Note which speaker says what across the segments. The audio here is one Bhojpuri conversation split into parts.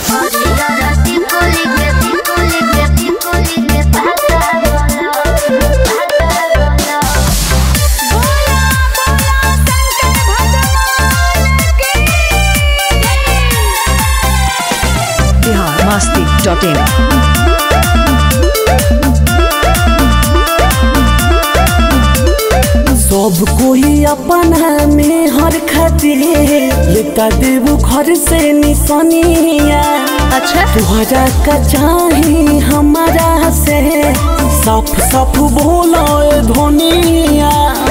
Speaker 1: बिहार मस्ती डॉट इन
Speaker 2: सब कोई अपना में हर खातिर लेता देबू घर से निशानिया
Speaker 3: अच्छा
Speaker 2: तुहरा का चाही हमारा से साफ साफ बोलो ए धोनिया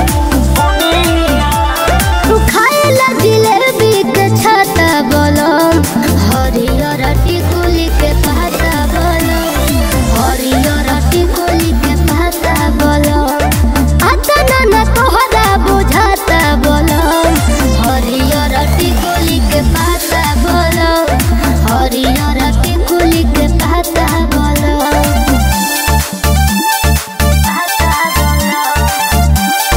Speaker 3: खाए ला जिलेबी के छाता बोलम हरियर टिकुली के पाता बोलम हरियर टिकुली के पाता बोलम आता ना ना तोहरा बुझाता बोलम हरियर टिकुली के पाता बोलम हरियर टिकुली के पाता बोलम पाता बोलम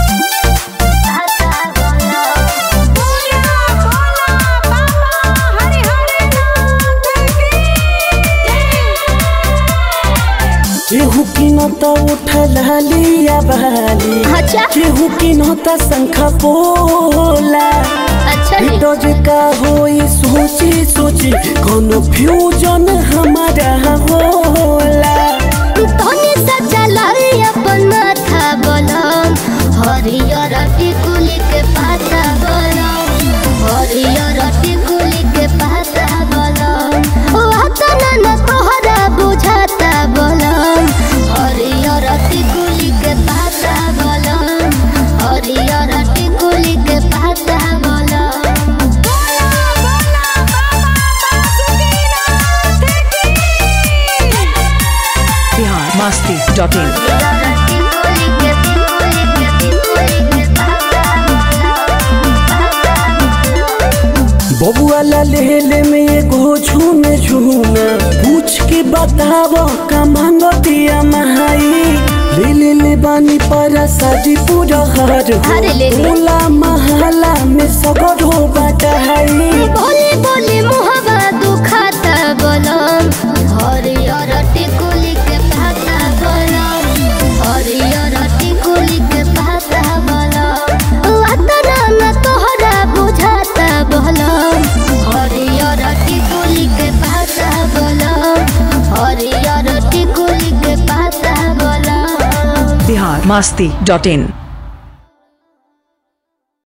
Speaker 2: केहू की नता उठा लिया बाली
Speaker 3: अच्छा
Speaker 2: केहू की नता शंख बोला
Speaker 3: अच्छा जी
Speaker 2: डर का होई सोची सोची कोनो फ्यूजन हमारा होला
Speaker 3: तोनी सच्चा लाई अपन माथा बोलम हरियर टिकुली के पाता बोलम हरियर टिकुली के पाता बोलम ओ आता ना ना तोहरा बुझाता बोलम हरियर टिकुली के पाता बोलम हरियर टिकुली के पाता बोलम
Speaker 1: बिहार मस्ती डॉट इन
Speaker 2: बबुआ ला लेले में एगो झूमे झूमे पूछ के बताव का मांगतिया महाई ले ले ले बानी पर साजी पूरा हर
Speaker 3: अरे ले ले।
Speaker 2: होला महला में सगर हो बटाई
Speaker 3: बोली बोली मुहबा दुखाता बोलम हरियर टिकुली के पाता बोलम हरियर टिकुली के पाता बोलम अतना न तोहरा बुझाता बोलम हरियर टिकुली के पाता बोलम हरियर टिकुली के पाता बोलम
Speaker 1: बिहार मस्ती डॉट इन